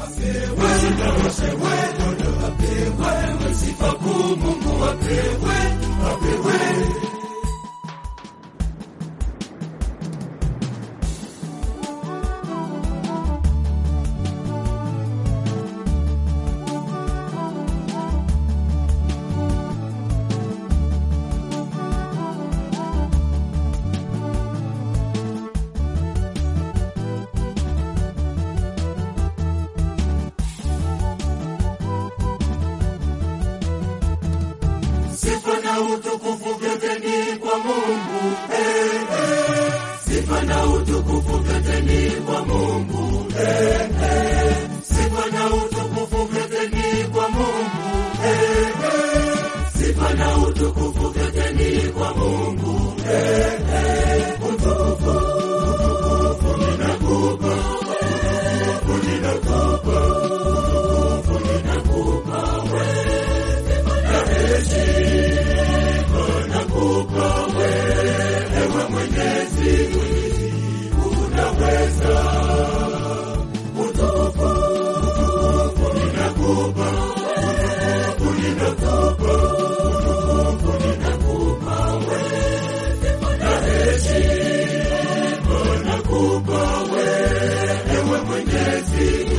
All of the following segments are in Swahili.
apewe sifa kuu Mungu apewe, apewe. Sifa na utukufu vyote ni kwa Mungu. Eh, eh. Sifa na utukufu vyote ni kwa Mungu. Eh, eh. Sifa na utukufu vyote ni kwa Mungu. Eh, eh. Sifa na utukufu vyote ni kwa Mungu. Eh, eh. Utukufu, utukufu ninakupa. Utukufu ninakupa. Utukufu ninakupa wewe. Na heshima nakupa wewe, ewe Mwenyezi, unaweza. Utukufu, utukufu ninakupa, utukufu ninakupa, utukufu ninakupa wewe, na heshima nakupa wewe, ewe Mwenyezi,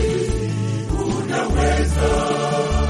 unaweza.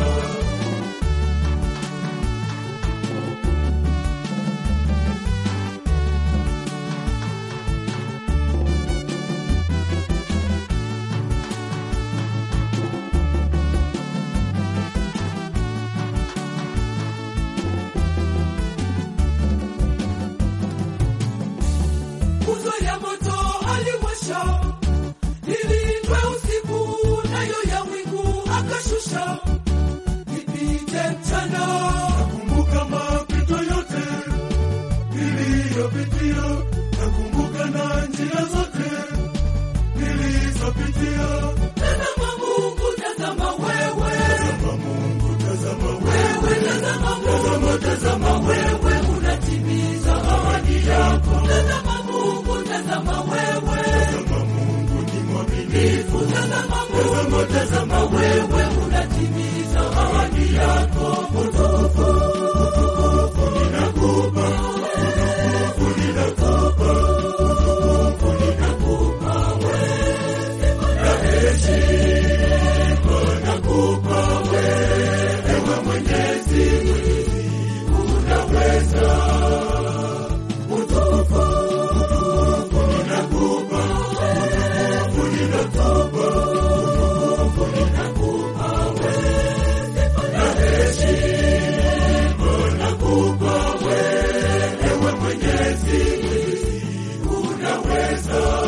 nguzo ya moto aliwasha, ilindwe usiku, nayo ya wingu akashusha, ipite mchana. Nakumbuka mapito yote niliyopitia, nakumbuka na njia zote nilizopitia. Tazama Mungu, tazama wewe, tazama Mungu, tazama wewe, tazama Mungu, tazama wewe, unatimiza ahadi yako. Tazama Mungu, tazama wewe, tazama Mungu ni mwaminifu. Tazama Mungu, tazama wewe, unatimiza ahadi yako. Utukufu, utukufu ninakupa, utukufu ninakupa, utukufu ninakupa wewe, na heshima nakupa wewe, ewe Mwenyezi, unaweza. Utukufu, utukufu ninakupa, utukufu ninakupa, utukufu ninakupa wewe, na heshima nakupa wewe, ewe Mwenyezi, unaweza.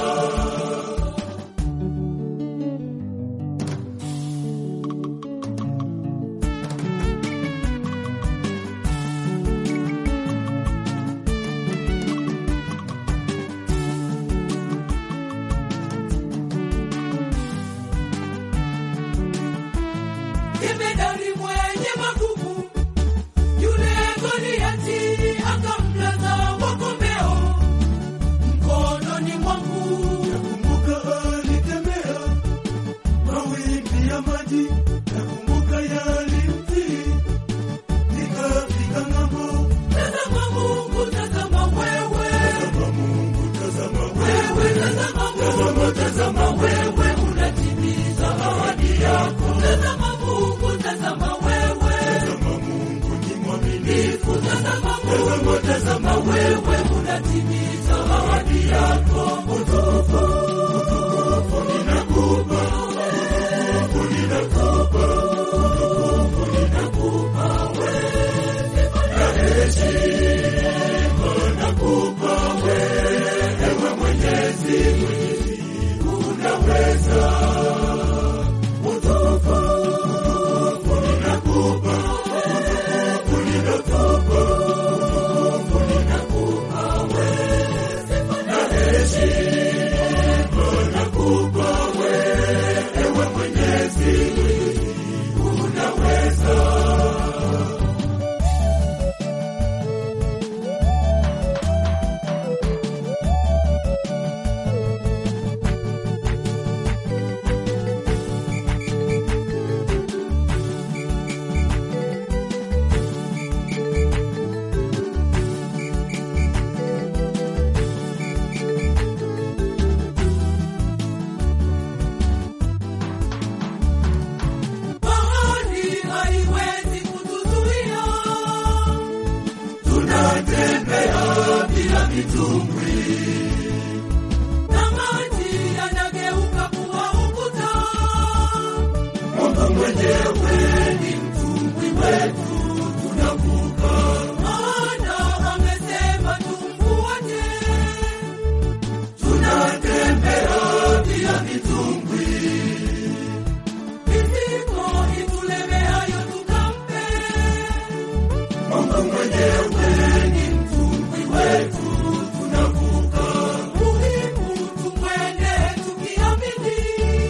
Jemedari mwenye magumu, yule Goliati akamlaza kwa kombeo mkononi mwangu. Nakumbuka alitembea mawimbi ya maji, nakumbuka yalimtii nikafika ng'ambo. Tazama Mungu, tazama wewe, tazama Mungu, tazama wewe, tazama Mungu, tazama wewe, unatimiza ahadi yako. Tazama Mungu, tazama wewe, tazama Mungu ni mwaminifu. Tazama Mungu, tazama wewe, unatimiza ahadi yako. Utukufu, utukufu ninakupa, utukufu ninakupa, utukufu mitumbwi, na maji yanageuka kuwa ukuta. Mungu mwenyewe ni mtumbwi wetu, tunavuka. Maana amesema tumfuate. Tunatembea bila mitumbwi, Mizigo itulemeayo tukampe. Mungu mwenyewe ni mtumbwi wetu, tunavuka. Muhimu tumwende tukiamini.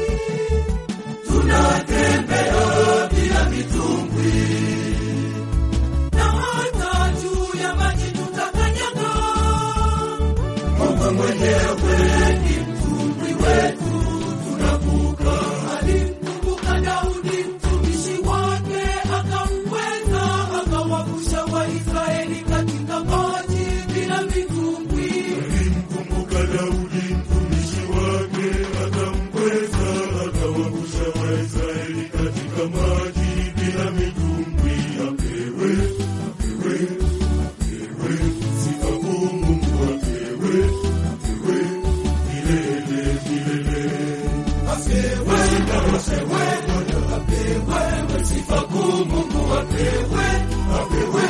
Tunatembea bila mitumbwi, Na hata juu ya maji tutakanyaga. Mungu mwenyewe ni mtumbwi wetu, tunavuka. Alimkumbuka Daudi mtumishi wake, akamweza akawavusha Waisraeli katika maji bila mitumbwi. Alimkumbuka Daudi mtumishi wake, akamkweza akawavusha Waisraeli katika maji bila mitumbwi. Apewe, apewe, apewe sifa kuu Mungu, apewe, apewe milele milele. Apewe, apewe, apewe sifa kuu Mungu, apewe, apewe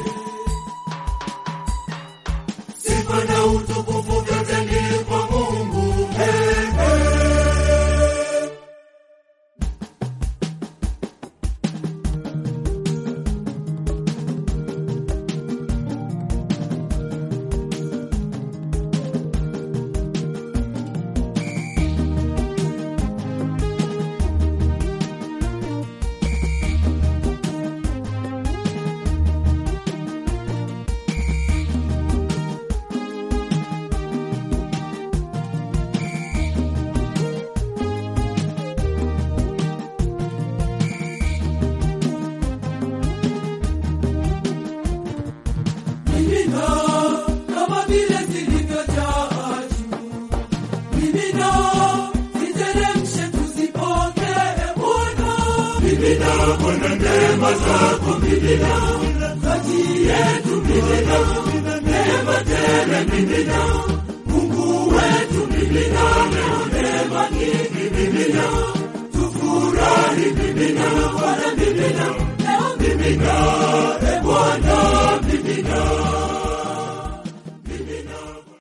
sifa na utukufu vyote ni kwa Mungu. Hey, hey. Mimina kama vile zilivyojaa juu. Mimina ziteremshe tuzipokee Bwana. Mimina Bwana neema zako, mimina Kati yetu mimina neema tele, mimina Mungu wetu, mimina leo neema nyingi, mimina